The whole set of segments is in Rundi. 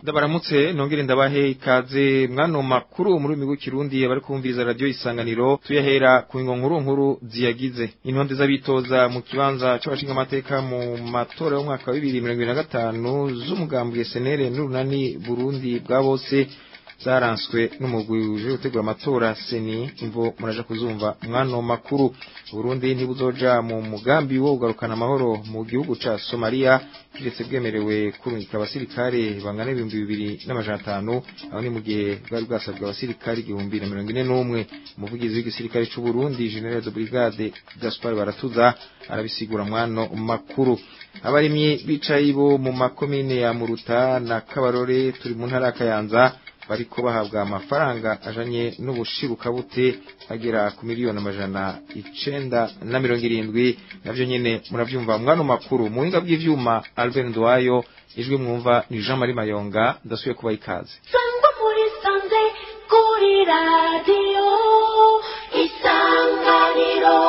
ndabaramutse nongere ndabahe ikaze mwano makuru muri migo kirundi abari kumviriza radio isanganiro tuyahera ku nkuru nkuru ziyagize intonde z'abitoza mu kibanza c'abashinga amateka mu matora y'umwaka wa 2025 z'umugambwe SNL n'urunani Burundi bwa bose zaranswe n'umugwi uje gutegura amatora seni imvo muraja kuzumva mwano makuru Burundi ntibuzoja mu mugambi wo kugarukana amahoro mu gihugu ca Somalia kiretse bwemerewe kurungika abasirikare bangana ibihumbi bibiri n'amajana atanu aho ni mu gihe bwari bwasabwe abasirikare igihumbi na mirongo ine n'umwe umuvugizi w'igisirikare c'u Burundi General de Brigade Gaspar Baratuza arabisigura mwano makuru abarimyi bicaye bo mu makomine ya Muruta na Kabarore turi mu ntara ya Kayanza bariko bahabwa amafaranga ajanye n'ubushirukabute agera ku miliyoni amajana icenda na mirongo irindwi navyo nyene muravyumva mwano makuru mu buhinga bw'ivyuma Albert Ndwayo ijwi mwumva ni Jean Marie Mayonga ndasubiye kubaha ikaze sangwa muri sanze kuri radiyo isanganiro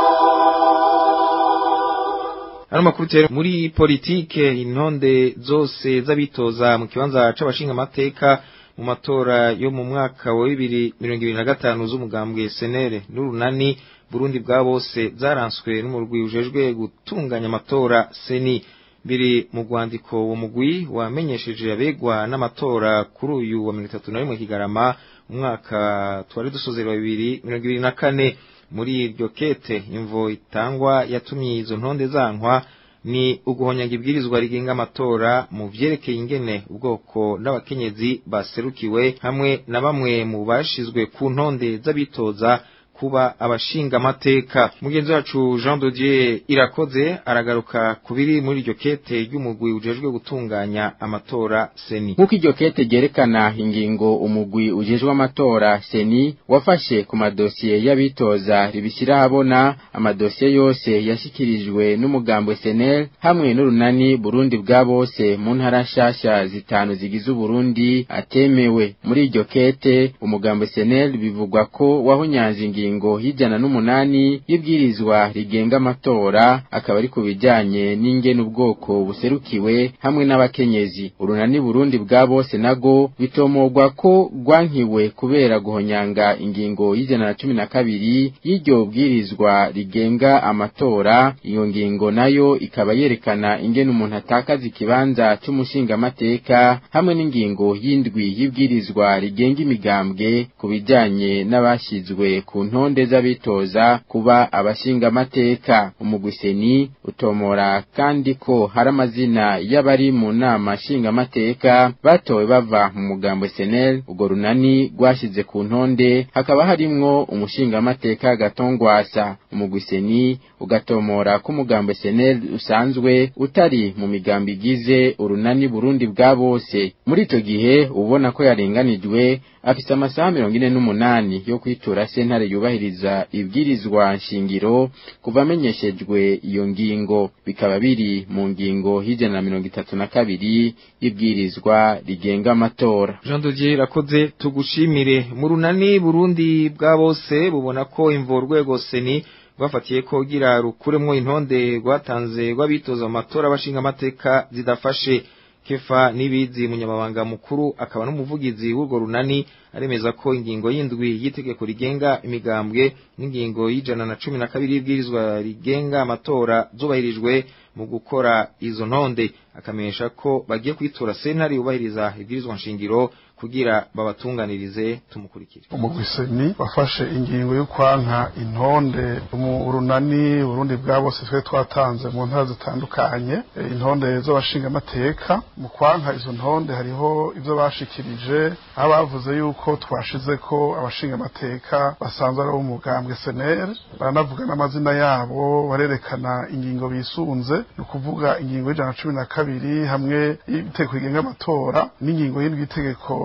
Ano makuru tero muri politike intonde zose z'abitoza mu kibanza c'abashinga amateka mu matora yo mu mwaka wa bibiri mirongo ibiri na gatanu z'umugambwe senere n'urunani burundi bwa bose zaranswe n'umurwi ujejwe gutunganya amatora seni biri mu rwandiko uwo mugwi wamenyesheje abegwa n'amatora kuri uyu wa mirongo itatu na rimwe kigarama umwaka twari dusozera wa bibiri mirongo ibiri na kane muri iryo kete imvo itangwa yatumye izo ntonde zankwa ni uguhonyanga ibwirizwa rigenga amatora mu vyerekeye ingene ubwoko n'abakenyezi baserukiwe hamwe na bamwe mu bashizwe ku ntonde z'abitoza kuba abashinga amateka mugenzi wacu Jean de Dieu irakoze aragaruka kubiri muri iryo kete ry'umugwi ujejwe gutunganya amatora seni nk'uko iryo kete ryerekana ingingo umugwi ujejwe amatora seni wafashe ku madosiye y'abitoza ribishyira ahabona amadosiye yose yashyikirijwe n'umugambwe senel hamwe n'urunani burundi bwa bose mu ntara nshasha zitanu zigize uburundi atemewe muri iryo kete umugambwe senel bivugwa ko wahonyanze ingingo ingingo y'ijana n'umunani y'ibwirizwa rigenga amatora akaba ari ku bijanye n'ingene ubwoko buserukiwe hamwe n'abakenyezi urunani burundi bwa bose nago bitomorwa ko rwankiwe kubera guhonyanga ingingo y'ijana na cumi na kabiri y'iryo bwirizwa rigenga amatora iyo ngingo nayo ikaba yerekana ingene umuntu atakaza ikibanza c'umushingamateka hamwe n'ingingo y'indwi y'ibwirizwa rigenga imigambwe ku bijanye n'abashizwe ku ntonde z'abitoza kuba abashinga amateka umugwiseni utomora kandi ko hari amazina y'abari mu nama nshinga amateka batowe bava mu mugambo senel urwo runani rwashize ku ntonde hakaba harimwo umushinga amateka gatongwasa umugwiseni ugatomora ko umugambo senel usanzwe utari mu migambo igize urunani burundi bwa bose muri ico gihe ubona ko yarenganijwe afise amasaha mirongo ine n'umunani yo kwitura sentare yubahiriza ibwirizwa nshingiro kuva amenyeshejwe iyo ngingo bikaba biri mu ngingo y'ijana na mirongo itatu na kabiri y'ibwirizwa rigenga amatora Jean de Dieu irakoze tugushimire mu runani Burundi bwa bose bubona ko imvo rwego seni rwafatiye ko gira rukuremwo intonde rwatanze rw'abitoza mu matora bashinga amateka zidafashe kefa nibizi munyamabanga mukuru akaba n'umuvugizi w'urwo runani aremeza ko ingingo y'indwi y'itegeko rigenga imigambwe n'ingingo y'ijana na cumi na kabiri y'ibwirizwa rigenga amatora zubahirijwe mu gukora izo ntonde akamenyesha ko bagiye kwitura sentare yubahiriza ibwirizwa nshingiro kugira babatunganirize tumukurikire umugwiseni wafashe ingingo yo kwanka intonde mu runani Burundi bwa bose twe twatanze mu ntara zitandukanye intonde z'abashinga amateka mu kwanka izo ntonde hariho ivyo bashikirije aho bavuze yuko twashize ko abashinga amateka basanzwe ari umugambwe SNL baranavuga n'amazina yabo barerekana ingingo bisunze ni ukuvuga ingingo y'ijana na cumi na kabiri hamwe y'itegeko rigenga amatora n'ingingo y'indwi y'itegeko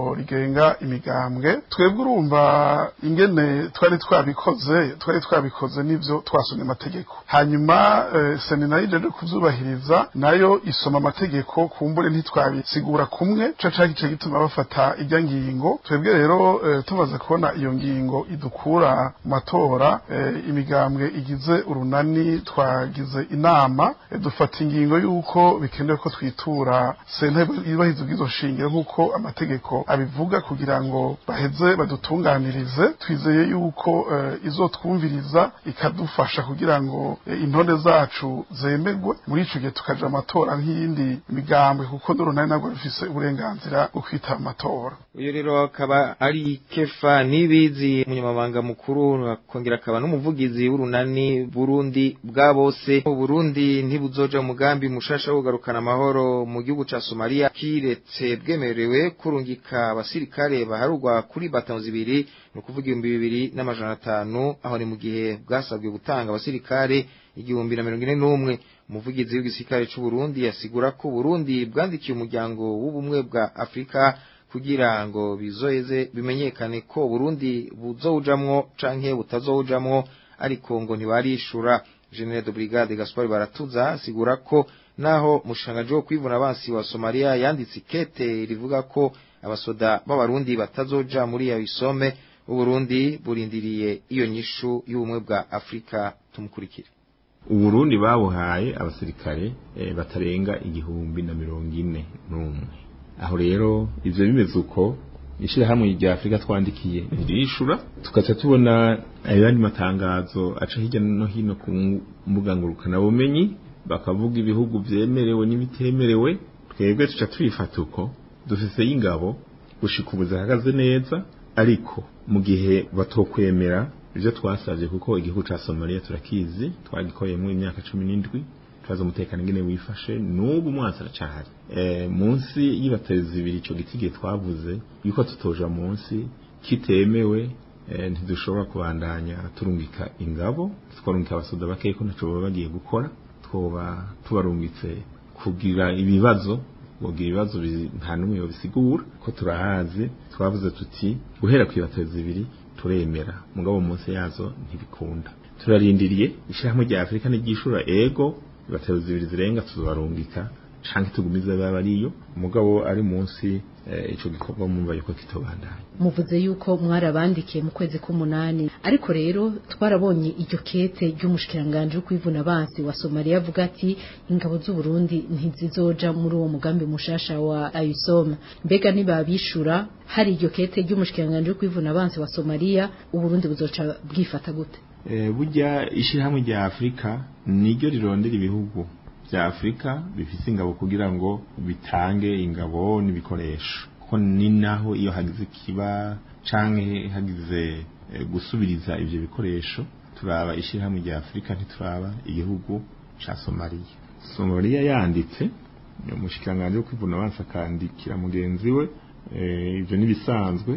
itegeko rigenga imigambwe twebwe urumva ingene twari twabikoze twari twabikoze n'ivyo twasomye amategeko hanyuma eh, seni nayo ijeje kuvyubahiriza nayo isoma amategeko kumbure ntitwabisigura kumwe co cari ico gituma bafata irya ngingo twebwe rero eh, tumaze kubona iyo ngingo idukura mu matora eh, imigambwe igize urunani twagize inama eh, dufata ingingo y'uko bikenewe ko twitura sentare yubahiriza ubwizo shingiro nk'uko amategeko abivuga kugira ngo baheze badutunganirize twizeye yuko eh, izotwumviriza ikadufasha kugira ngo eh, intonde zacu zemerwe muri ico gihe tukaja amatora nk'iyindi migambwe kuko n'urunani nabwo rufise uburenganzira bwo kwitaba amatora uyu rero akaba ari kefa nibizi umunyamabanga mukuru akongera akaba n'umuvugizi w'urunani burundi bwa bose uburundi ntibuzoja mu mugambi mushasha wo kugarukana amahoro mu gihugu ca somaliya kiretse bwemerewe kurungika abasirikare baharugwa kuri batanu zibiri ni ukuvuga ibihumbi bibiri n'amajana atanu aho ni mu gihe bwasabwe gutanga abasirikare igihumbi na mirongo ine n'umwe umuvugizi w'igisirikare c'uburundi asigura ko uburundi bwandikiye umuryango w'ubumwe bwa afurika kugira ngo bizoheze bimenyekane ko Burundi buzowujamwo canke butazowujamwo ariko ngo ntibarishura General de Brigade Gaspar Baratuza asigura ko naho mushangaje wo kwivuna abansi wa Somalia yanditse ikete rivuga ko abasoda b'abarundi batazoja muri ya isome uburundi burindiriye iyo nyishu y'ubumwe bwa Afrika tumukurikire uburundi babuhaye abasirikare eh, batarenga igihumbi na mirongo ine n'umwe aho rero ivyo bimeze uko ishirahamwe rya Afrika twandikiye ntirishura tukaca tubona ayandi matangazo aca hirya no hino ku mbuga ngurukana bumenyi bakavuga ibihugu vyemerewe n'ibitemerewe twebwe tuca twifata uko dufise y'ingabo gushika ubu zihagaze neza ariko mu gihe batokwemera ivyo twasavye kuko igihugu ca Somalia turakizi twagikoyemwo imyaka cumi n'indwi tubaza umutekano ingene wifashe n'ubu umwansi aracahari e, munsi y'ibatari zibiri ico giti gihe twavuze yuko tutoja munsi kitemewe e, ntidushobora kubandanya turungika ingabo twarungika abasoda bakeye ko ntaco baba bagiye gukora twoba tubarungitse kugira ibibazo bogira ibibazo nta n'umwe yobisigura ko turahazi twavuze tuti guhera ku ibatari zibiri turemera mugabo munsi yazo ntibikunda turarindiriye ishirahamwe rya Afrika n'iryishura ego batero zibiri zirenga tuzobarungika canke tugumize baba ariyo umugabo ari munsi ico gikorwa mumva yuko kitobandanya muvuze yuko mwarabandikiye mu kwezi k'umunani ariko rero twarabonye iryo kete ry'umushikiranganje wo kwivuna abansi wa Somalia avuga ati ingabo z'u Burundi ntizizoja muri uwo mugambi mushasha wa AYUSOM mbega nibabishura hari iryo kete ry'umushikiranganje wo kwivuna abansi wa Somalia u Burundi buzoca bwifata gute e, burya ishirahamwe rya Afrika niryo rirondera ibihugu vya Afrika bifise ingabo kugira ngo bitange ingabo n'ibikoresho kuko ni naho iyo hagize kiba canke hagize e, gusubiriza ivyo bikoresho turaba ishirahamwe rya Afrika ntituraba igihugu ca Somalia Somalia yanditse umushikiranganje wo kwivuna abansi akandikira mugenzi we e, ivyo nibisanzwe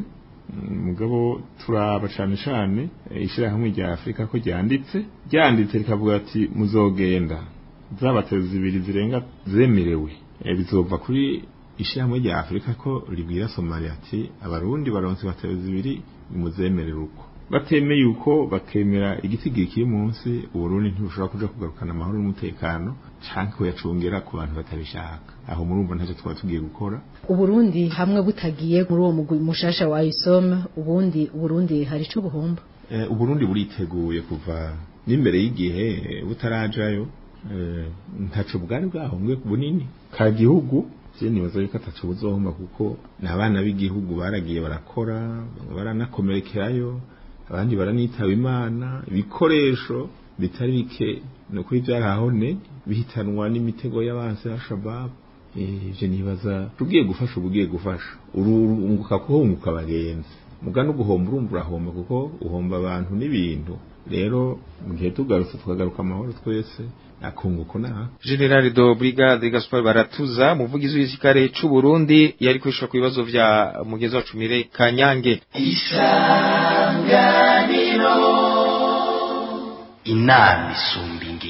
mugabo turaba cane cane ishirahamwe rya Afrika ko ryanditse ryanditse rikavuga ati muzogenda zabateze zibiri zirenga zemerewe e, bizova kuri ishirahamwe rya Afrika ko ribwira Somalia ati abarundi baronse bateze zibiri muzemerera uko batemeye uko bakemera igitigiri kiri munsi uburundi ntibushobora kuja kugarukana amahoro n'umutekano canke kuyacungera ku bantu batabishaka aho murumva ntacyo twaba tugiye gukora uburundi hamwe butagiye muri uwo mugwi mushasha wa ISOM ubundi uburundi hari ico buhomba e, uburundi buriteguye kuva n'imbere y'igihe butarajayo e, ntaco bwari bwahombwe bunini ka gihugu je nibaza yuko ataco buzohomba kuko n'abana b'igihugu baragiye barakora baranakomerekerayo abandi baranitaba imana ibikoresho bitari bike no kuri byarahone bihitanwa n'imitego y'abansi ya Shabab ivyo nibaza tugiye gufasha ubugiye gufasha urunguka kuhunguka abagenzi muga no guhomba urumva urahomba kuko uhomba abantu n'ibintu rero mu gihe tugarutse tukagaruka amahoro twese akunguko na General do Brigade Gaspar Baratuza muvugizi w'isikare c'u Burundi yari kwishura ku bibazo vya mugezi wacu Mire Kanyange isanganiro inama isumba ingimba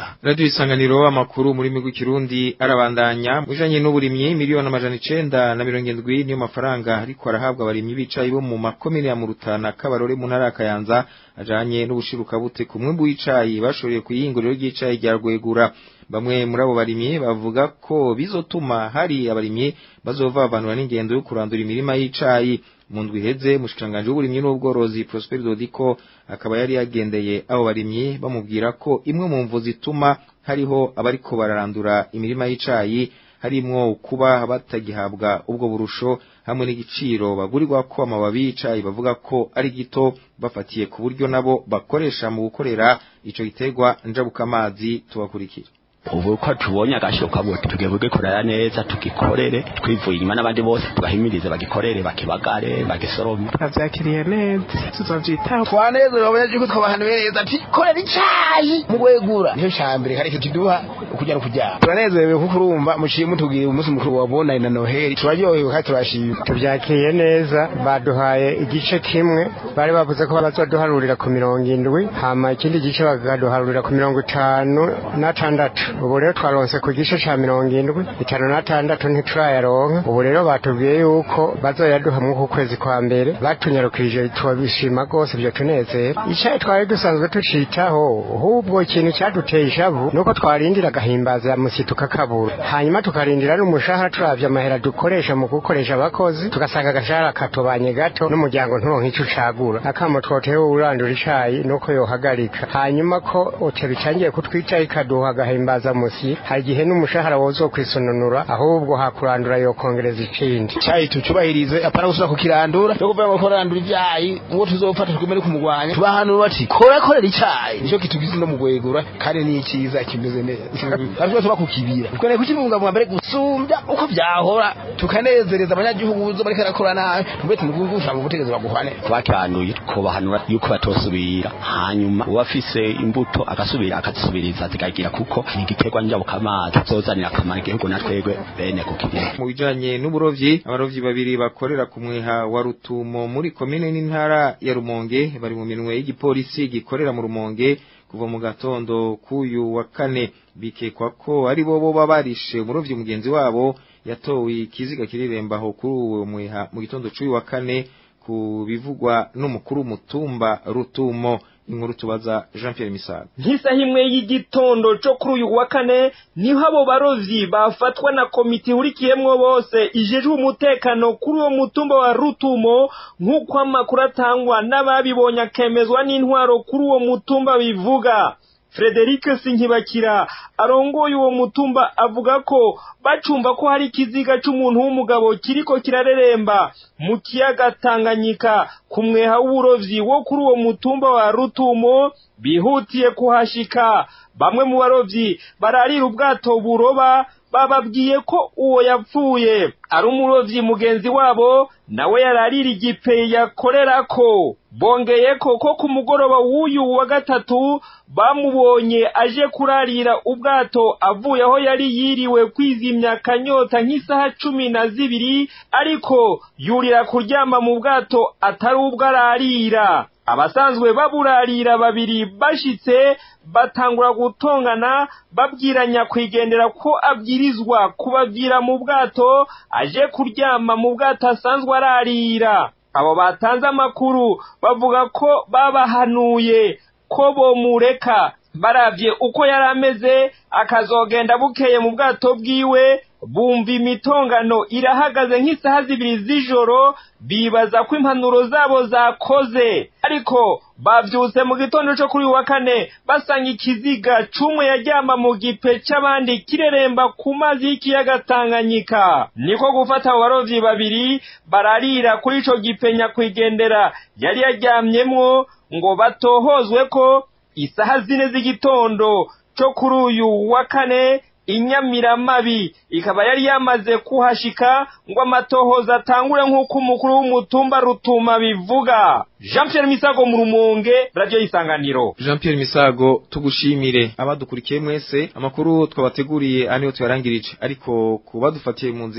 Radio isanganiro amakuru muri migu kirundi arabandanya mujanye n'uburimyi miliyoni amajana icenda na mirongo indwi niyo mafaranga ariko arahabwa abarimyi bicaye bo mu makomine ya Murutana kabarore mu ntara ya Kayanza ajanye n'ubushiruka bute ku mwimbu w'icayi bashoreye kuyinguriro ry'icayi rya Rwegura bamwe muri abo barimyi bavuga ko bizotuma hari abarimyi bazovavanura n'ingendo yo kurandura imirima y'icayi mu ndwi iheze mushikanganje w'uburimyi n'ubworozi Prosper Dodiko akaba yari yagendeye abo barimyi bamubwira ko imwe mu mvu zituma hariho abariko bararandura imirima y'icayi harimwo kuba batagihabwa ubwo burusho hamwe n'igiciro bagurirwa ko amababi y'icayi bavuga ko ari gito bafatiye ku buryo nabo bakoresha mu gukorera ico giterwa njabukamazi tubakurikira ubu ko tubonye agashoka ngo tugiye kugikorera neza tugikorere twivuye inyuma n'abandi bose tugahimirize bagikorere bakibagare bagisorome avyakiriye neza tuzovyitaho twanezero abanyaje ko twabahanuye ati korera icayi mu gwegura niyo cambere kare kiduha ukujya kujya turanezerewe kuko urumva muciye mutubwira umunsi mukuru wa bonani na noheli turaryohewe kandi turashima tuvyakiriye neza baduhaye igice kimwe bari bavuze ko bazoduharurira ku mirongo indwi hama ikindi gice bakaduharurira ku mirongo itanu n'atandatu ubu rero twaronse ku gice ca mirongo indwi itanu n'atandatu ntiturayaronka ubu rero batubwiye yuko bazoyaduha mw'uku kwezi kwa mbere batunyarukije tubishima rwose ivyo tunezera icayi twari dusanzwe tucitaho ahubwo ikintu caduteye ishavu nuko twarindira agahimbaza musi tukakabura hanyuma tukarindira n'umushahara turavye amahera dukoresha mu gukoresha abakozi tugasanga agashahara katobanye gato n'umuryango nturonka ico ucagura akamo twotewe urandura icayi nuko yohagarika hanyuma ko ote bitangiye kutwica ikaduha agahimbaza musi hari igihe n'umushahara wozo kwisononura ahubwo hakurandura yokongereza ikindi icayi tucubahirize apana gusubira kukirandura no kuvuga ngo korandura ivyayi ngo tuzofata twemere kumugwanya tubahanura bati kora korera icayi nico kitugize no mugwegura kandi ni iciza kimeze neza ariko tuba kukibira twene kukibungabunga mbere gusumbya uko vyahora tukanezereza abanyagihugu zo bariko barakora nabi tube tumugusha mu butegetsi baguhane twakihanuye tukobahanura yuko batosubira hanyuma uwafise imbuto agasubira akazisubiriza zikagira kuko ni igiterwa njabukamazi tuzozanira akamaro igihugu na twebwe bene kukirima mu bijanye n'uburovyi abarovyi babiri bakorera ku mwiha wa Rutumo muri komine n'intara ya Rumonge bari mu minwe y'igipolisi gikorera mu Rumonge kuva mu gatondo kuyu wa kane bikekwa ko ari bo boba barishe umurovyi mugenzi wabo yatowe ikiziga kirirembaho kuri uwo mwiha mu gitondo c'uyu wa kane ku bivugwa n'umukuru mutumba Rutumo inkuru tubaza Jean Pierre Misago nk'isaha imwe y'igitondo cyo kuri uyu wa kane niho abo barovyi bafatwa na komite ihurikiyemwo bose ijejwe umutekano kuri uwo mutumba wa Rutumo nk'uko amakuru atangwa n'ababibonye akemezwa n'intwaro kuri uwo mutumba bivuga Frederic Sinkibakira arongoye uwo mutumba avuga ko bacumba ko hari ikiziga c'umuntu w'umugabo kiriko kirareremba mu kiyaga Tanganyika ku mweha w'uburovyi wo kuri uwo mutumba wa Rutumo bihutiye kuhashika bamwe mu barovyi bararira ubwato buroba bababwiye ko uwo yapfuye ari umurovyi mugenzi wabo nawe yararira igipe yakorerako bongeye ko ko ku mugoroba w'uyu wa gatatu bamubonye aje kurarira ubwato avuye aho yari yiriwe kwizimya akanyota nk'isaha cumi na zibiri ariko yurira kuryama mu bwato atari ubwo ararira abasanzwe baburarira babiri bashitse batangura gutongana babwira nyakwigendera ko abwirizwa kubabwira mu bwato aje kuryama mu bwato asanzwe ararira abo batanze amakuru bavuga ko babahanuye ko bomureka baravye uko yari ameze akazogenda bukeye mu bwato bwiwe bumva imitongano irahagaze nk'isaha zibiri z'ijoro bibaza ko impanuro zabo zakoze ariko bavyutse mu gitondo co kuri wa kane basanga ikiziga c'umwe yaryama mu gipe c'abandi kireremba ku mazi y'ikiyaga Tanganyika niko gufata abo barovyi babiri bararira kuri ico gipe nyakwigendera yari yaryamyemwo ngo batohozwe ko isaha zine z'igitondo co kuri uyu wa kane inyamiramabi ikaba yari yamaze kuhashika ngo amatohoza atangure nk'uko umukuru w'umutumba rutuma bivuga jean pierre misago mu rumonge radiyo y'isanganiro Jean Pierre Misago tugushimire abadukurikiye mwese amakuru twabateguriye aniyo tuyarangirije ariko kubadufatiye mu nzira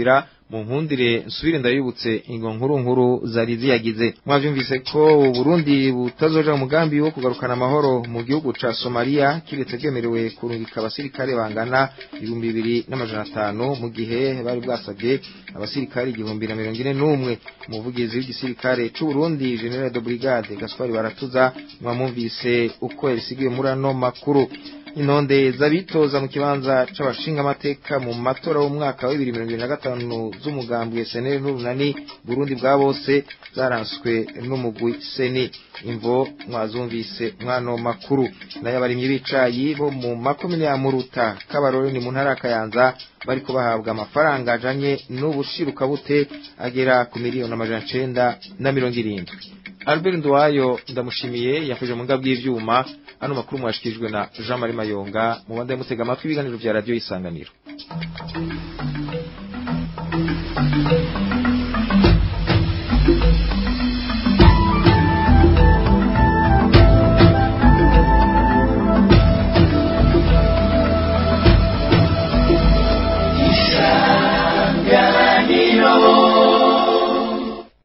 mu nkundire nsubire ndabibutse ingo nkuru nkuru zari ziyagize mwavyumvise ko Burundi butazoja mu mugambi wo kugarukana amahoro mu gihugu ca Somalia kiretse bwemerewe kurungika abasirikare bangana ibihumbi bibiri n'amajana atanu mu gihe bari bwasabye abasirikare igihumbi na mirongo ine n'umwe umuvugizi w'igisirikare c'u Burundi General de Brigade Gaspard Baratuza mwamumvise uko yabisigiye muri ano makuru intonde z'abitoza mu kibanza c'abashinga amateka mu matora y'umwaka wa 2025 z'umugambwe SNL n'urunani Burundi bwa bose zaranswe n'umugwi seni imvo mwazumvise mwano makuru nayo abarimyi b'icayi bo mu makomine ya Muruta kabarore ni mu ntara ya Kayanza bariko bahabwa amafaranga ajanye n'ubushiruka bute agera ku miliyoni amajana cenda na mirongo irindwi Albert Ndwayo ndamushimiye yafuje mu ngabwi y'ivyuma ano makuru mwashikijwe na Jean Marie Mayonga mu banda mutega amatwi ibiganiro vya radio isanganiro